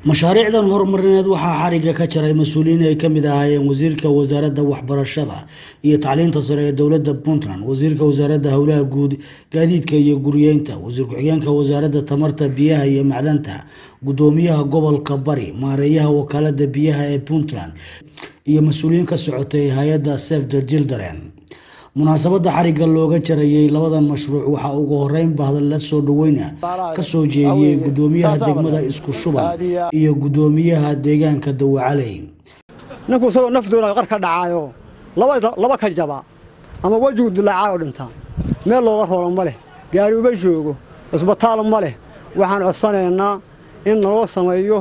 mashaariicdan horumarineed waxaa xariga ka jaray mas-uuliyiin ay kamid ahaayeen wasiirka wasaaradda waxbarashada iyo tacliinta sare ee dowladda puntland wasiirka wasaaradda howlaha guud gaadiidka iyo guriyeynta wasiir ku-xigeenka wasaaradda tamarta biyaha iyo macdanta gudoomiyaha gobolka bari maareeyaha wakaalada biyaha ee puntland iyo mas-uuliyiin ka socotay hay-adda save the children munaasabada xariga looga jarayay labadan mashruuc waxaa ugu horeyn bahadalla soo dhaweyna kasoo jeediyey gudoomiyaha degmada isku shuban iyo gudoomiyaha deegaanka dawacaley ninku isagoo nafdoona qar ka dhacaayo laba ka jaba ama wejigu dilaacaayo dhinta meel looga roolo ma leh gaari uma joogo cisbitaal ma leh waxaan codsanaynaa in naloo sameeyo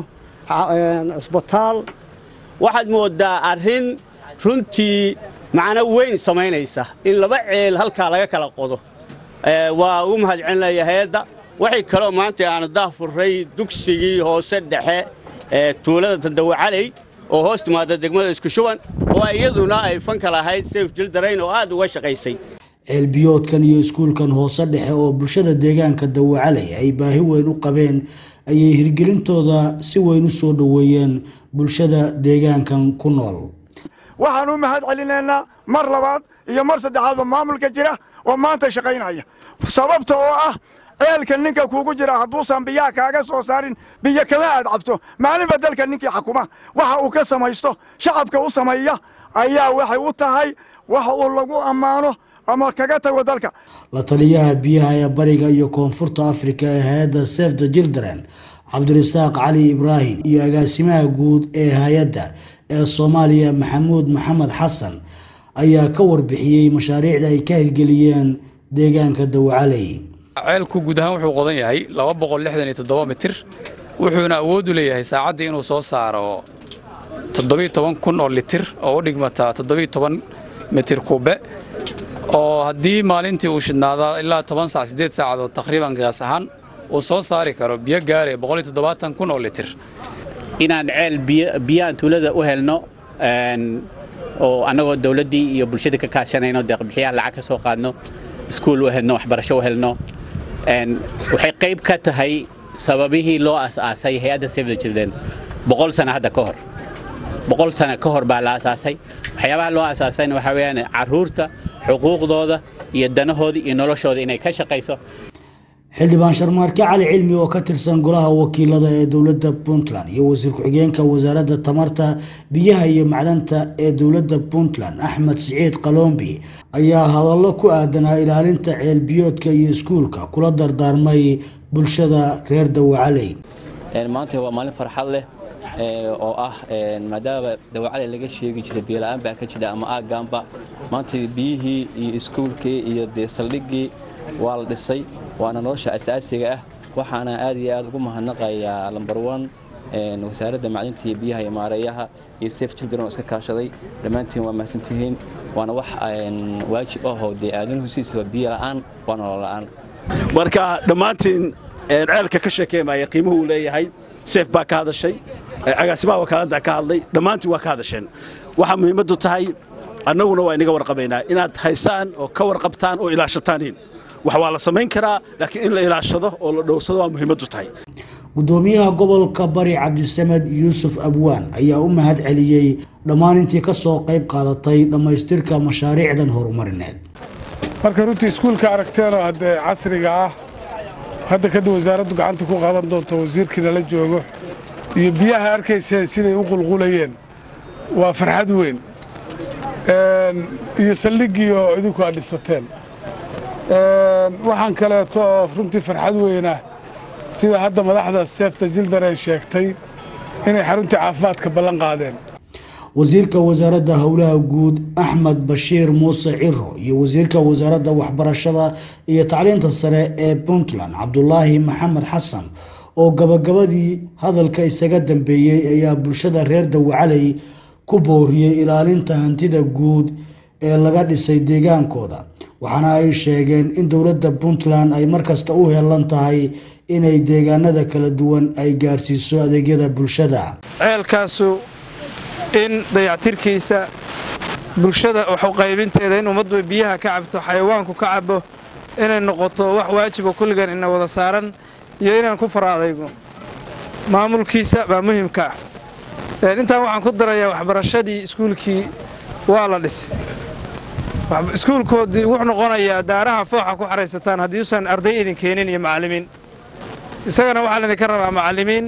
cisbitaal waxaad mooddaa arrin runtii macno weyn samaynaysa in laba ceel halkaa laga kala qodo waa ugu mahadcelinaya hay-adda waxay kaloo maanta aanu daahfurray dugsigii hoose dhexe ee tuulada tandawacaley oo hoos timaada degmada isku shuban oo iyaduna ay fanka lahayd sayf jildarayn oo aad uga shaqaysay ceelbiyoodkan iyo iskuulkan hoose dhexe oo bulshada deegaanka dawacaley ay baahi weyn u qabeen ayay hirgelintooda si weyn u soo dhoweeyeen bulshada deegaankan ku nool waxaan u mahad celinaynaa mar labaad iyo mar saddexaadba maamulka jira oo maanta shaqaynaya sababta oo ah ceelka ninka kuugu jira hadduusan biyaha kaaga soo saarin biyo kama aad cabto maalinba dalka ninkii xakuma waxa uu ka samaysto shacabka u sameeya ayaa waxay u tahay wax uu lagu ammaano ama kaga tago dalka la taliyaha biyaha ee bariga iyo koonfurta afrika ee hay-adda save the children cabdirasaaq cali ibraahim iyo agaasimaha guud ee hay-adda ee soomaaliya maxamuud maxamed xasan ayaa ka warbixiyey mashaariicda ay ka hirgeliyeen deegaanka dawacaley ceelku guud ahaan wuxuu qodan yahay mitir wuxuuna awood u leeyahay saacaddii inuu soo saaro kun oo litir oo u dhigmata mitir kube oo haddii maalintii uu shidnaada ilaa toban saac siddeed saacadood taqriiban qiyaas ahaan uu soo saari karo biyo gaaraya kun oo litir inaan ceel biyaan tuulada u helno oo annagoo dawladdii iyo bulshada ka kaashanayno deeqbixiyaha lacag ka soo qaadno iskuul u helno waxbarasho u helno waxay qayb ka tahay sababihii loo asaasay hay-adda save the children boqol sano hadda ka hor boqol sano ka hor baa la asaasay waxyaabaha loo asaasayna waxaa weeyaan carruurta xuquuqdooda iyo danahooda iyo noloshooda inay ka shaqayso xildhibaan sharmaarke cali cilmi oo ka tirsan golaha wakiilada ee dowladda puntland iyo wasiir ku-xigeenka wasaaradda tamarta biyaha iyo macdanta ee dowladda puntland axmed siciid qalombi ayaa hadallo ku aadanaa ilaalinta ceelbiyoodka iyo iskuulka kula dardaarmay bulshada reer dawacaley maanta waa maalin farxad leh oo ah maadaama dawacaley laga sheegi jiray biyola-aan baa ka jira ama aagaanba maanta biyihii iyo iskuulkii iyo dee saldhiggii waa la dhisay waana nolosha asaasiga ah waxaana aad iyo aad ugu mahadnaqayaa lambar one wasaaradda macdinta iyo biyaha iyo maareeyaha iyo safe children oo iska kaashaday dhammaantiin waa mahadsantihiin waana wax waajib ahoo dee aadanuhu siisaba biyo la'aan waa nolol la'aan marka dhammaantiin ceelka ka sheekeemaya qiimuhu uu leeyahay seef baa ka hadashay agaasimaha wakaaladda ka hadlay dhammaantiin waa ka hadasheen waxaa muhiimaddu tahay annaguna waa inaga warqabaynaa inaad haysaan oo ka warqabtaan oo ilaashataaniin wax waa la samayn karaa laakiin in la ilaashado oo la dhowrsado waa muhiimaddu tahay gudoomiyaha gobolka bari cabdisamed yuusuf abwaan ayaa u mahad celiyey dhammaan intii ka soo qayb qaadatay dhammaystirka mashaariicdan horumarineed marka runtii iskuulka aragteenoo haddee casriga ah hadda kadib wasaaraddu gacanta ku qaadan doonto wasiirkiina la joogo iyo biyaha arkayseen siday u qulqulayeen waa farxad weyn iyo saldhiggii oo idinku aad dhisateen waxaan kaleeto oo runtii farxad weynah sida hadda madaxda seefta jildareen sheegtay inay xaruntii caafimaadka ballan qaadeen wasiirka wasaaradda howlaha guud axmed bashiir muuse ciro iyo wasiirka wasaaradda waxbarashada iyo tacliinta sare ee puntland cabdulaahi maxamed xasan oo gabagabadii hadalka isaga dambeeyey ayaa bulshada reer dawacaley ku booriyey ilaalinta hantida guud ee laga dhisay deegaankooda waxaana ay sheegeen in dowladda puntland ay markasta u heelan tahay inay deegaanada kala duwan ay gaarsiiso adeegyada bulshada ceelkaasu in dayactirkiisa bulshada waxuqaybinteeda in ummaddu biyaha ka cabto xayawaanku ka cabo inay noqoto wax waajiba kulligan ina wada saaran iyo inaan ku fara adaygo maamulkiisa baa muhiimka ah intaan waxaan ku darayaa waxbarashadii iskuulkii waa la dhisay iskuulkoodii wuxuu noqonayaa daaraha fooxa ku xaraysataan haddii usan arday idin keenin iyo macallimiin isagana waxaa laydinka rabaa macallimiin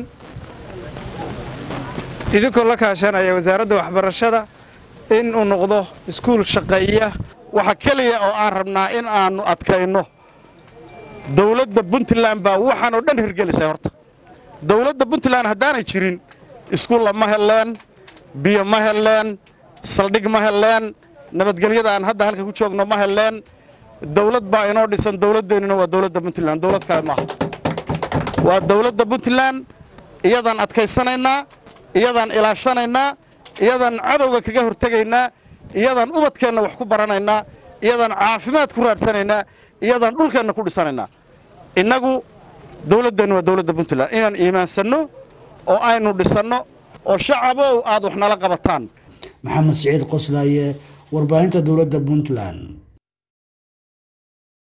idinkoo la kaashanaya wasaaradda waxbarashada in uu noqdo iskuul shaqeeya waxa keliya oo aan rabnaa in aannu adkayno dawladda puntland baa waxaan oo dhan hirgelisay horta dawladda puntland haddaanay jirin iskuulla ma helleen biyo ma helleen saldhig ma helleen nabadgelyada aan hadda halka ku joogno ma helleen dawlad baa inoo dhisan dawladdeennuna waa dawladda puntland dawlad kale maaha waa dawladda puntland iyadaan adkaysanaynaa iyadaan ilaashanaynaa iyadaan cadowga kaga hortegaynaa iyadaan ubadkeenna wax ku baranaynaa iyadaan caafimaad ku raadsanaynaa iyadaan dhulkeenna ku dhisanaynaa innagu dawladdeennu waa dawladda puntland inaan iimaansanno oo aynu dhisanno oo shacabow aad wax nala qabataan maxamed siciid qoslaaye warbaahinta dowladda puntland